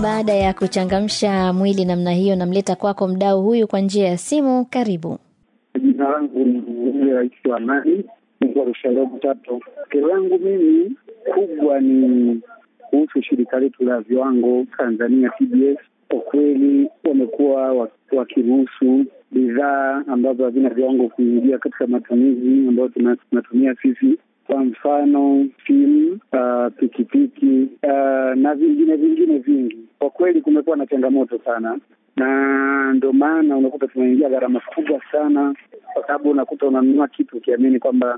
Baada ya kuchangamsha mwili namna hiyo, namleta kwako mdau huyu kwa njia ya simu. Karibu. Jina langu ni yule rais wa Amani Rusharobu Tatu. Kero yangu mimi kubwa ni kuhusu shirika letu la viwango Tanzania TBS. Kwa kweli wamekuwa wakiruhusu bidhaa ambazo havina viwango kuingia katika matumizi ambayo tunatumia sisi kwa mfano simu, uh, pikipiki uh, na vingine vingine vingi. Kwa kweli kumekuwa na changamoto sana, na ndio maana unakuta tunaingia gharama kubwa sana, kwa sababu unakuta unanunua kitu ukiamini kwamba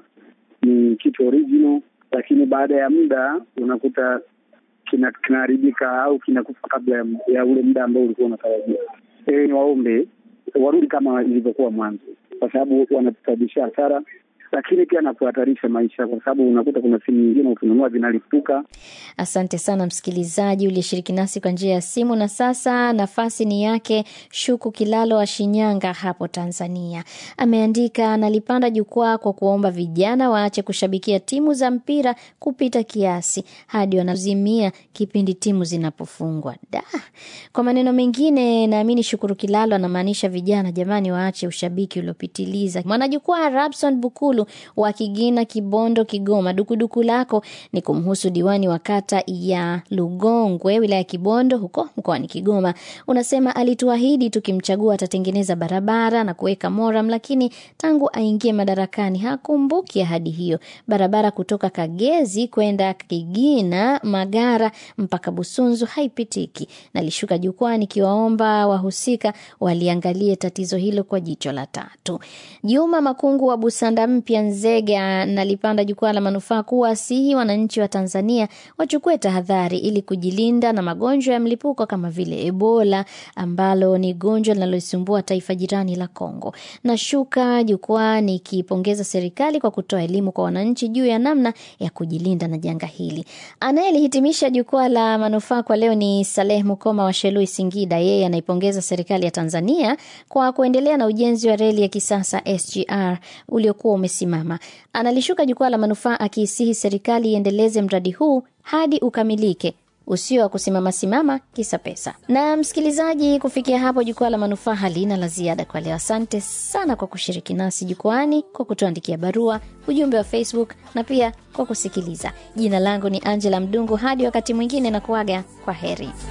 ni kitu original, lakini baada ya muda unakuta kinaharibika kina au kinakufa kabla ya, ya ule muda ambao ulikuwa unatarajia. E, ni waombe warudi kama ilivyokuwa mwanzo, kwa sababu wanatusababishia hasara lakini pia na kuhatarisha maisha, kwa sababu unakuta kuna simu nyingine ukinunua zinalipuka. Asante sana msikilizaji uliyeshiriki nasi kwa njia ya simu. Na sasa nafasi ni yake Shuku Kilalo wa Shinyanga hapo Tanzania. Ameandika, nalipanda jukwaa kwa kuomba vijana waache kushabikia timu za mpira kupita kiasi hadi wanazimia kipindi timu zinapofungwa. Da, kwa maneno mengine, naamini Shukuru Kilalo anamaanisha vijana, jamani, waache ushabiki uliopitiliza. Mwanajukwaa Rabson Bukulu wa Kigina, Kibondo, Kigoma. Dukuduku lako ni kumhusu diwani wa kata ya Lugongwe, wilaya ya Kibondo, huko mkoani Kigoma. Unasema alituahidi tukimchagua atatengeneza barabara na kuweka moram, lakini tangu aingie madarakani hakumbuki ahadi hiyo. Barabara kutoka Kagezi kwenda Kigina, Magara mpaka Busunzu haipitiki. Nalishuka jukwani kiwaomba wahusika waliangalie tatizo hilo kwa jicho la tatu. Juma Makungu wa Busanda mpya Nzega nalipanda jukwaa la manufaa kuwasihi wananchi wa Tanzania wachukue tahadhari ili kujilinda na magonjwa ya mlipuko kama vile Ebola ambalo ni gonjwa linaloisumbua taifa jirani la Kongo. Nashuka jukwaa nikipongeza serikali kwa kutoa elimu kwa wananchi juu ya namna ya kujilinda na janga hili. Anayelihitimisha jukwaa la manufaa kwa leo ni Saleh Mukoma wa Shelui, Singida. Yeye anaipongeza serikali ya Tanzania kwa kuendelea na ujenzi wa reli ya kisasa SGR uliokuwa umesimama. Analishuka jukwaa la manufaa akiisihi serikali iendeleze mradi huu hadi ukamilike usio wa kusimama simama kisa pesa. Na msikilizaji, kufikia hapo jukwaa la manufaa halina la ziada kwa leo. Asante sana kwa kushiriki nasi jukwani, kwa kutuandikia barua, ujumbe wa Facebook na pia kwa kusikiliza. Jina langu ni Angela Mdungu. Hadi wakati mwingine, na kuaga kwa heri.